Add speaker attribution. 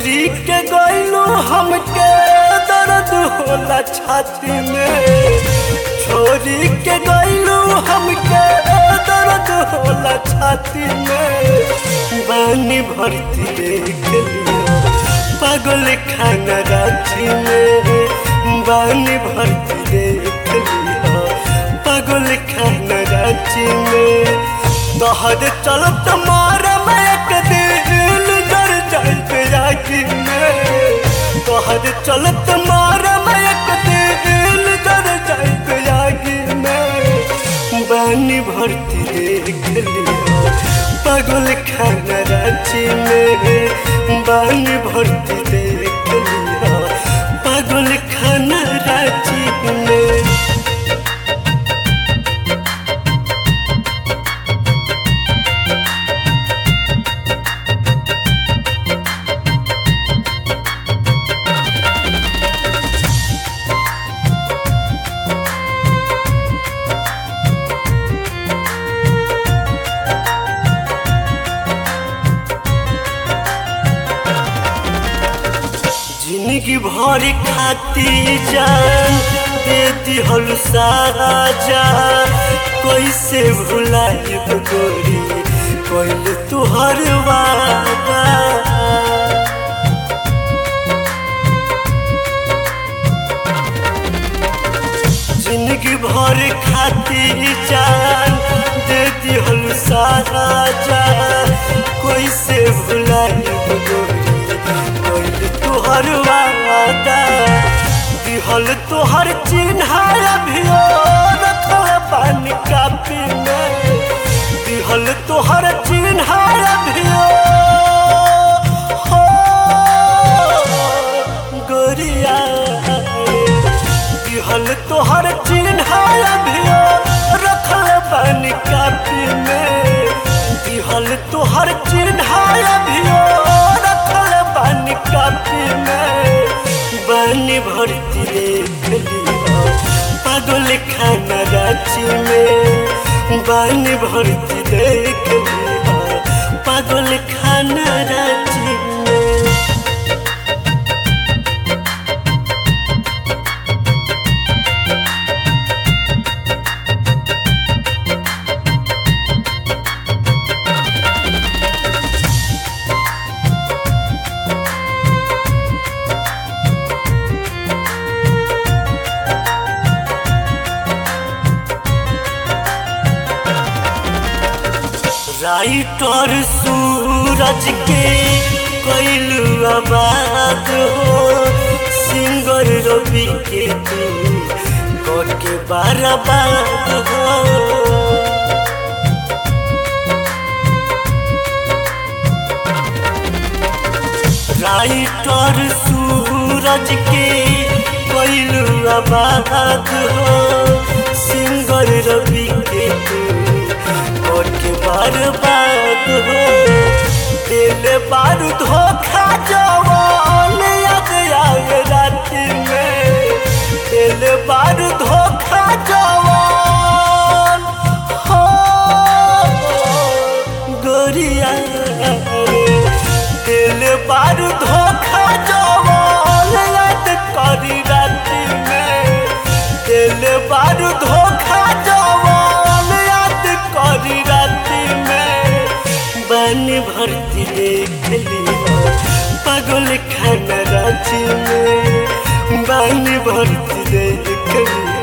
Speaker 1: छोरी के गइलू हमके दर्द होला छाती में छोरी के गइलू हमके दर्द होला छाती में बानी भरती देख लिया पागल खाना राती में बानी भरती देख लिया पागल खाना राती में तोहर चलत मार मैं एक दिल जर जाए पे राखी में तोहर चलत मार मैं एक दिल जर जाए पे राखी में बानी भरती देख लिया पागल खाना रांची में बानी भरती देख लिया पागल खाना रांची में जिंदगी भर खाती जान दे दिहल सारा जान कैसे भुलाइब गोरी कोइल तुहर वादा जिंदगी भर खाती जान दे दिहल सारा जान कैसे भुलाइब गोरी कोइल तुहर वादा दिहल तुहर चिन्ह अभियो रखल पानी कापी में दिहल तुहर चिन्ह अभियो हो गोरिया दिहल तुहर चिन्ह अभियो रखल पानी कापी में दिहल तुहर चिन्ह अभियो रखल पानी कापी में बानी भरती देख लिया पागल खाना रांची में बानी भरती देख लिया पागल खाना रांची में राइटर सूरज के कैलू आबाद हो सिंगर रवि के तू कर के बर्बाद हो राइटर सूरज के कैलू आबाद हो सिंगर रवि के तू और के बर्बाद हो दिल बारू धोखा जवान याद आए रात में दिल बारू धोखा जवान हो गोरिया दिल बारू धोखा जवान याद करी रात में दिल बारू धोखा जवान याद करी रात में बानी भरती देख लिया पागल खाना रांची में बानी भरती देख लिया